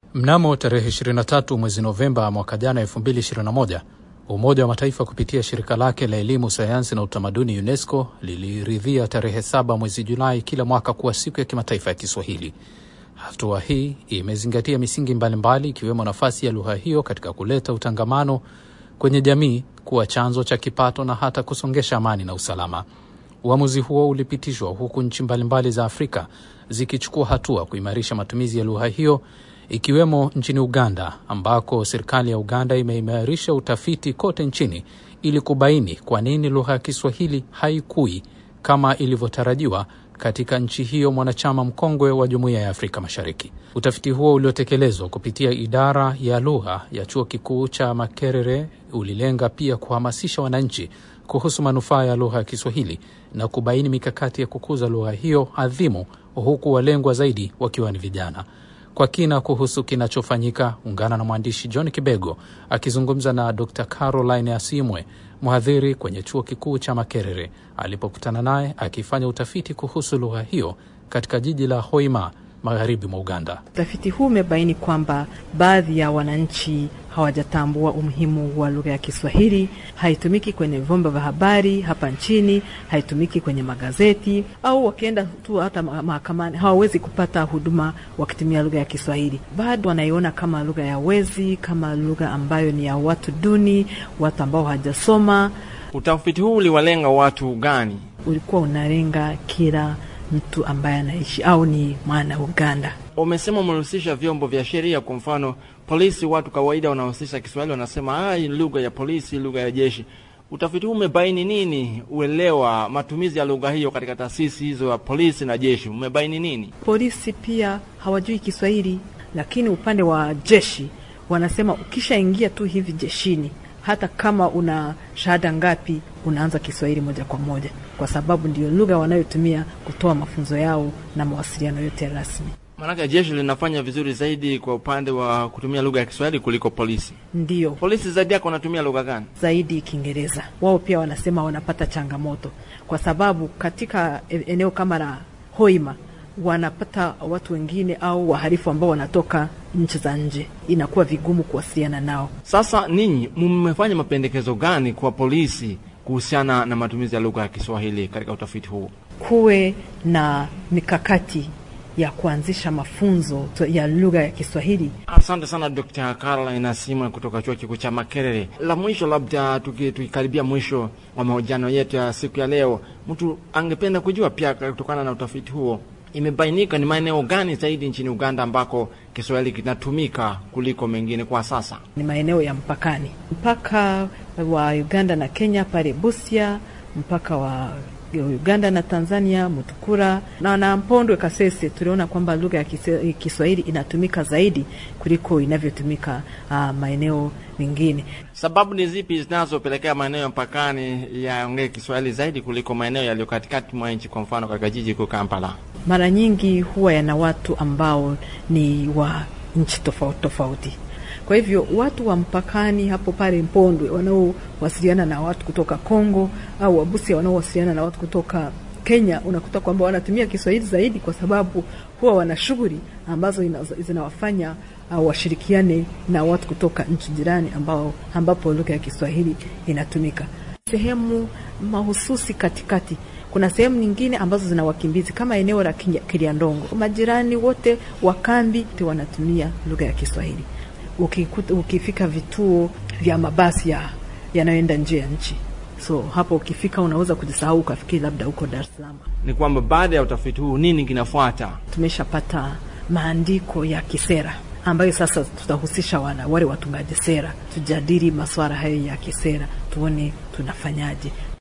Mnamo tarehe 23 mwezi Novemba mwaka jana 2021, Umoja wa Mataifa kupitia shirika lake la elimu, sayansi na utamaduni UNESCO liliridhia tarehe saba mwezi Julai kila mwaka kuwa siku ya kimataifa ya Kiswahili. Hatua hii imezingatia misingi mbalimbali ikiwemo nafasi ya lugha hiyo katika kuleta utangamano kwenye jamii, kuwa chanzo cha kipato na hata kusongesha amani na usalama. Uamuzi huo ulipitishwa huku nchi mbalimbali za Afrika zikichukua hatua kuimarisha matumizi ya lugha hiyo ikiwemo nchini Uganda ambako serikali ya Uganda imeimarisha utafiti kote nchini ili kubaini kwa nini lugha ya Kiswahili haikui kama ilivyotarajiwa katika nchi hiyo mwanachama mkongwe wa Jumuiya ya Afrika Mashariki. Utafiti huo uliotekelezwa kupitia idara ya lugha ya Chuo Kikuu cha Makerere ulilenga pia kuhamasisha wananchi kuhusu manufaa ya lugha ya Kiswahili na kubaini mikakati ya kukuza lugha hiyo adhimu, huku walengwa zaidi wakiwa ni vijana. Kwa kina kuhusu kinachofanyika, ungana na mwandishi John Kibego akizungumza na Dr Caroline Asimwe, mhadhiri kwenye chuo kikuu cha Makerere, alipokutana naye akifanya utafiti kuhusu lugha hiyo katika jiji la Hoima, magharibi mwa Uganda. Utafiti huu umebaini kwamba baadhi ya wananchi hawajatambua umuhimu wa lugha ya Kiswahili. Haitumiki kwenye vyombo vya habari hapa nchini, haitumiki kwenye magazeti, au wakienda tu hata mahakamani hawawezi kupata huduma wakitumia lugha ya Kiswahili. Bado wanaiona kama lugha ya wezi, kama lugha ambayo ni ya watu duni, watu ambao hawajasoma. Utafiti huu uliwalenga watu gani? Ulikuwa unalenga kila mtu ambaye anaishi au ni mwana Uganda. Umesema umehusisha vyombo vya sheria, kwa mfano polisi. Watu kawaida wanahusisha Kiswahili, wanasema ah, lugha ya polisi, lugha ya jeshi. Utafiti huu umebaini nini? Uelewa matumizi ya lugha hiyo katika taasisi hizo ya polisi na jeshi, umebaini nini? Polisi pia hawajui Kiswahili, lakini upande wa jeshi wanasema ukishaingia tu hivi jeshini hata kama una shahada ngapi, unaanza Kiswahili moja kwa moja, kwa sababu ndio lugha wanayotumia kutoa mafunzo yao na mawasiliano yote rasmi. Maanake jeshi linafanya vizuri zaidi kwa upande wa kutumia lugha ya Kiswahili kuliko polisi. Ndiyo, Polisi zaidi yako wanatumia lugha gani? zaidi Kiingereza. Wao pia wanasema wanapata changamoto, kwa sababu katika eneo kama la Hoima wanapata watu wengine au wahalifu ambao wanatoka nchi za nje, inakuwa vigumu kuwasiliana nao. Sasa ninyi mmefanya mapendekezo gani kwa polisi kuhusiana na matumizi ya lugha ya Kiswahili katika utafiti huu? Kuwe na mikakati ya kuanzisha mafunzo ya lugha ya Kiswahili. Asante sana Dr. Caroline Asimwe kutoka chuo kikuu cha Makerere. La mwisho, labda tukikaribia mwisho wa mahojiano yetu ya siku ya leo, mtu angependa kujua pia kutokana na utafiti huo imebainika ni maeneo gani zaidi nchini Uganda ambako Kiswahili kinatumika kuliko mengine kwa sasa? Ni maeneo ya mpakani, mpaka wa Uganda na Kenya pale Busia, mpaka wa Uganda na Tanzania Mutukura na na Mpondwe Kasese, tuliona kwamba lugha ya Kiswahili inatumika zaidi kuliko inavyotumika uh, maeneo mengine. Sababu ni zipi zinazopelekea maeneo ya mpakani yaongee Kiswahili zaidi kuliko maeneo yaliyo katikati mwa nchi, kwa mfano katika jiji kuu Kampala? Mara nyingi huwa yana watu ambao ni wa nchi tofauti tofauti. Kwa hivyo watu wa mpakani hapo pale Mpondwe wanaowasiliana na watu kutoka Kongo au Wabusia wanaowasiliana na watu kutoka Kenya, unakuta kwamba wanatumia Kiswahili zaidi, kwa sababu huwa wana shughuli ambazo zinawafanya uh, washirikiane na watu kutoka nchi jirani ambao ambapo lugha ya Kiswahili inatumika. Sehemu mahususi katikati kuna sehemu nyingine ambazo zina wakimbizi kama eneo la Kiliandongo, majirani wote wa kambi wanatumia lugha ya Kiswahili. Ukikuta, ukifika vituo vya mabasi ya yanayoenda nje ya nchi, so hapo ukifika unaweza kujisahau ukafikiri labda huko Dar es Salaam. Ni kwamba baada ya utafiti huu nini kinafuata? Tumeshapata maandiko ya kisera ambayo sasa tutahusisha wana wale watungaji sera, tujadili masuala hayo ya kisera, tuone tunafanyaje.